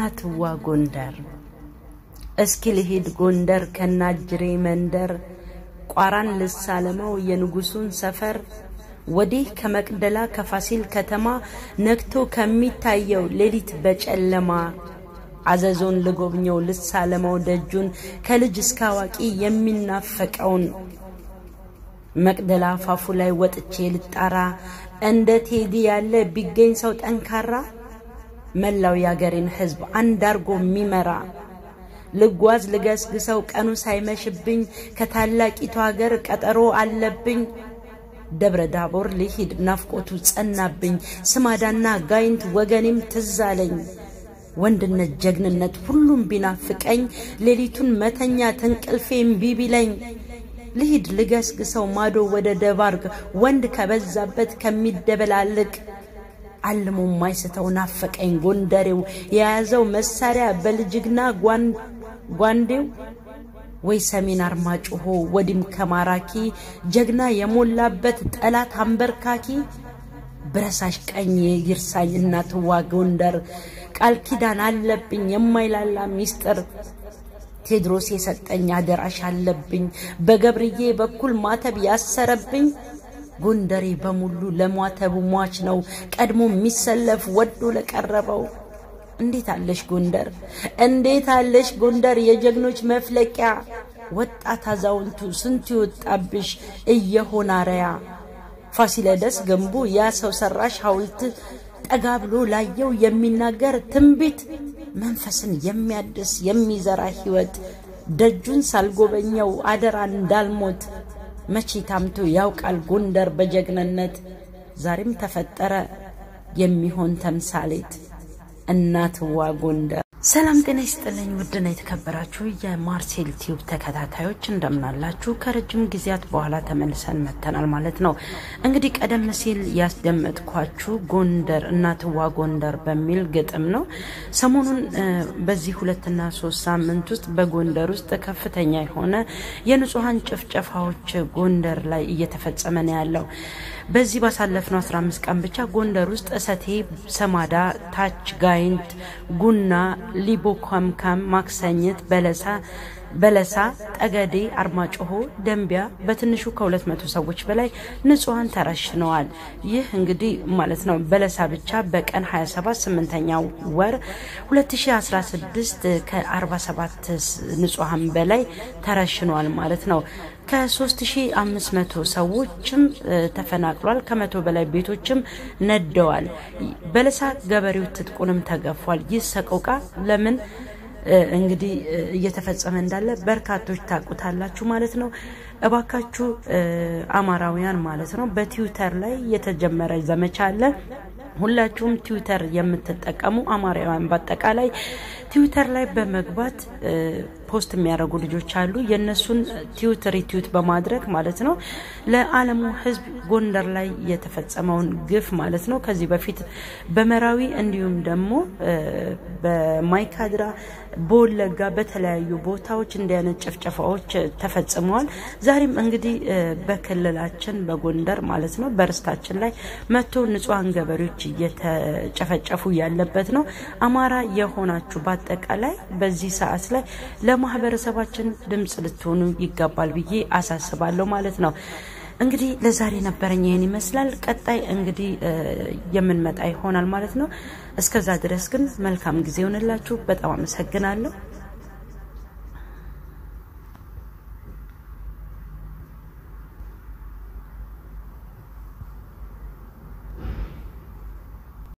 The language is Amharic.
እናትዋ ጎንደር እስኪ ልሂድ ጎንደር ከናጅሬ መንደር ቋራን ልሳለመው የንጉሱን ሰፈር ወዲህ ከመቅደላ ከፋሲል ከተማ ነግቶ ከሚታየው ሌሊት በጨለማ አዘዞን ልጎብኘው ልሳለመው ደጁን ከልጅ እስከ አዋቂ የሚናፈቀውን መቅደላ አፋፉ ላይ ወጥቼ ልጣራ እንደ ቴዲ ያለ ቢገኝ ሰው ጠንካራ መላው የአገሬን ሕዝብ አንድ አርጎ የሚመራ ልጓዝ ልገስግሰው ቀኑ ሳይመሽብኝ ከታላቂቱ ሀገር ቀጠሮ አለብኝ። ደብረ ዳቦር ልሂድ ናፍቆቱ ጸናብኝ፣ ስማዳና ጋይንት ወገኔም ትዝ አለኝ። ወንድነት ጀግንነት ሁሉም ቢናፍቀኝ፣ ሌሊቱን መተኛ ተንቅልፌ እምቢ ቢለኝ፣ ልሂድ ልገስግሰው ማዶ ወደ ደባርግ ወንድ ከበዛበት ከሚደበላልቅ አልሞ ማይስተው ናፈቀኝ ጎንደሬው የያዘው መሳሪያ በልጅግና ጓንዴው ወይ ሰሜን አርማጭሆ ወዲም ከማራኪ ጀግና የሞላበት ጠላት አንበርካኪ ብረሳሽ ቀኝ ይርሳኝ እናትዋ ጎንደር ቃል ኪዳን አለብኝ የማይላላ ሚስጥር ቴድሮስ የሰጠኝ አደራሽ አለብኝ በገብርዬ በኩል ማተብ ያሰረብኝ ጎንደሬ በሙሉ ለሟተቡ ሟች ነው ቀድሞ የሚሰለፍ ወዶ ለቀረበው። እንዴት አለሽ ጎንደር፣ እንዴት አለሽ ጎንደር የጀግኖች መፍለቂያ፣ ወጣት አዛውንቱ ስንቱ ይወጣብሽ እየሆነ አርያ። ፋሲለደስ ግንቡ ያ ሰው ሰራሽ ሐውልት ጠጋ ብሎ ላየው የሚናገር ትንቢት መንፈስን የሚያድስ የሚዘራ ሕይወት ደጁን ሳልጎበኘው አደራ እንዳልሞት መቼ ታምቶ ያውቃል ጎንደር በጀግንነት ዛሬም ተፈጠረ የሚሆን ተምሳሌት እናትዋ ጎንደር። ሰላም ጤና ይስጥልኝ ውድና የተከበራችሁ የማርሴል ቲዩብ ተከታታዮች እንደምናላችሁ። ከረጅም ጊዜያት በኋላ ተመልሰን መጥተናል ማለት ነው። እንግዲህ ቀደም ሲል ያስደመጥኳችሁ ጎንደር እናትዋ ጎንደር በሚል ግጥም ነው። ሰሞኑን በዚህ ሁለትና ሶስት ሳምንት ውስጥ በጎንደር ውስጥ ከፍተኛ የሆነ የንጹሐን ጭፍጨፋዎች ጎንደር ላይ እየተፈጸመ ነው ያለው። በዚህ ባሳለፍነው 15 ቀን ብቻ ጎንደር ውስጥ እሰቴ፣ ሰማዳ፣ ታች ጋይንት፣ ጉና፣ ሊቦ፣ ከምካም፣ ማክሰኝት፣ በለሳ በለሳ፣ ጠገዴ፣ አርማጭሆ፣ ደንቢያ በትንሹ ከሁለት መቶ ሰዎች በላይ ንጹሐን ተረሽነዋል። ይህ እንግዲህ ማለት ነው በለሳ ብቻ በቀን 27 8ኛ ወር 2016 ከ47 ንጹሐን በላይ ተረሽነዋል ማለት ነው። ከ3500 ሰዎችም ተፈናቅሏል። ከመቶ በላይ ቤቶችም ነደዋል። በለሳ ገበሬው ትጥቁንም ተገፏል። ይህ ሰቆቃ ለምን እንግዲህ እየተፈጸመ እንዳለ በርካቶች ታውቁታላችሁ ማለት ነው። እባካችሁ አማራውያን ማለት ነው በትዊተር ላይ የተጀመረ ዘመቻ አለ። ሁላችሁም ትዊተር የምትጠቀሙ አማራውያን በአጠቃላይ ትዊተር ላይ በመግባት ፖስት የሚያደርጉ ልጆች አሉ። የእነሱን ትዊት ሪትዊት በማድረግ ማለት ነው ለዓለሙ ሕዝብ ጎንደር ላይ የተፈጸመውን ግፍ ማለት ነው ከዚህ በፊት በመራዊ እንዲሁም ደግሞ በማይካድራ በወለጋ በተለያዩ ቦታዎች እንዲህ አይነት ጭፍጨፋዎች ተፈጽመዋል። ዛሬም እንግዲህ በክልላችን በጎንደር ማለት ነው በርስታችን ላይ መጥቶ ንጹሐን ገበሬዎች እየተጨፈጨፉ ያለበት ነው። አማራ የሆናችሁ በአጠቃላይ በዚህ ሰዓት ላይ ለማህበረሰባችን ድምጽ ልትሆኑ ይገባል ብዬ አሳስባለሁ ማለት ነው። እንግዲህ ለዛሬ ነበረኝ ይህን ይመስላል። ቀጣይ እንግዲህ የምንመጣ ይሆናል ማለት ነው። እስከዛ ድረስ ግን መልካም ጊዜ ይሆንላችሁ። በጣም አመሰግናለሁ።